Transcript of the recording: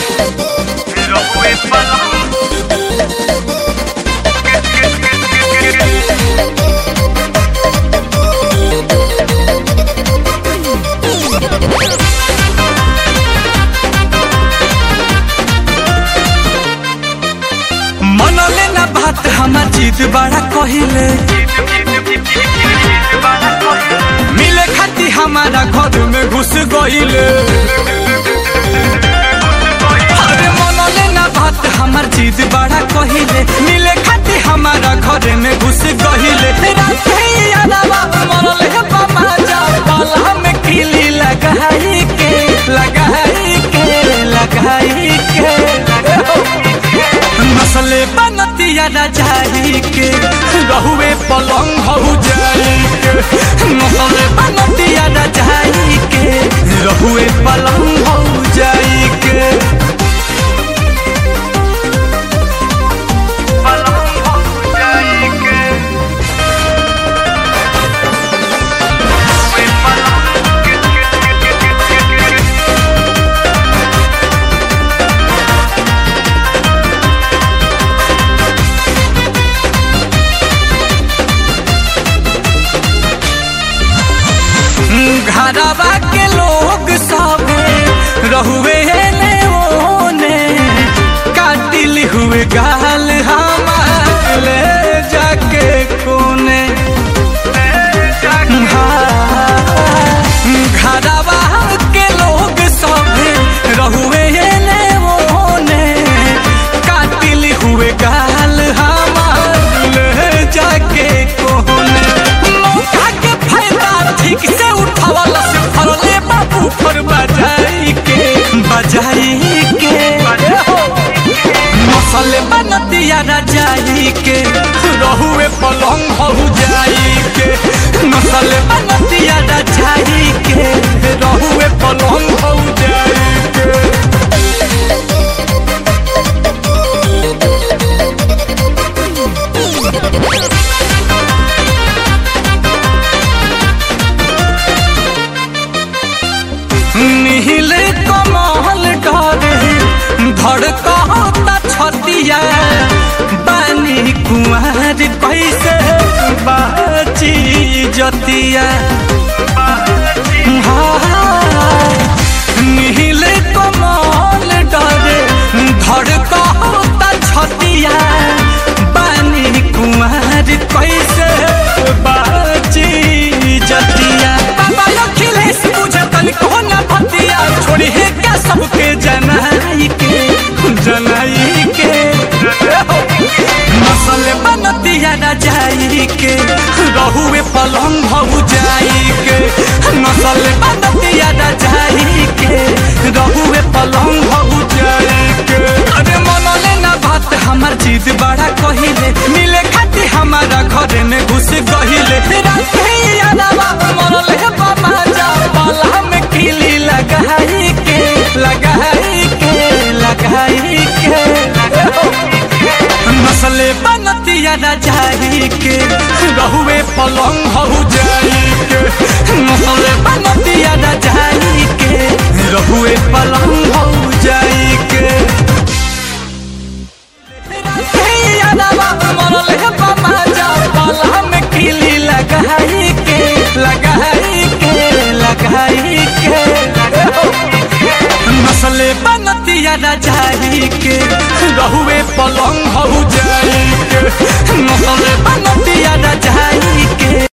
रहुए पलंग मनले ना बात हमार जीत बड़ा कहिले मिले खाती हमारा घर में घुस गईले अरे मनले ना बात हमार जीत बड़ा कहिले मिले खाती हमारा घर में घुस गईले राते यादवा मनले बाबा जा बाला में खिली लगाई के लगाई के लगाई के नसले बनतिया रजाई के रहुए पलंग हो जाई के नसले बनतिया रजाई के रहुए पलंग हो जाई के पलंग हो जाएंगे रहुए घरवा के लोग सब रहुए ने ओने काटिल हुए गाल हमार ले जाके कोने घरवा के लोग सब रहुए ने ओने काटिल हुए गाल हमार ले जाके कोने मौका के फायदा ठीक से उठावल से फरले बाबू फर बजाई के बजाई के मसल बनतिया रजाई के रहुए पलंग हो जाई के मसल बनतिया रजाई के रहुए पलंग हो जाई के नील कमल डरे धड़कता छतिया बानी कुमार कैसे बाची जतिया हाँ, नील कमल डरे धड़कता छतिया बानी कुमार कैसे बाची जतिया बाबा अखिलेश बुझे तनिको न भतिया छोड़ी है क्या सबके जनाई के जनाई के नसल बनतिया न जाई के रहुए पलंग हो जाई के नसल बनतिया न जाई के रहुए पलंग हो जाई के अरे मनले ना बात हमार जीत बड़ा कहिले मिले खाती हमारा घर में घुस गहिले राते यादवा मनले बाबा जा बाला में खिली लगाई के लगाई के लगाई के नसले बनतिया रजाई के रहुए पलंग हो जाई के नसले बनतिया रजाई के रहुए पलंग हो जाई के यादवा मनले बाबा जा बाला में खिली लगाई के लगाई के लगाई के नसले बनतिया रजाई के रहुए पलंग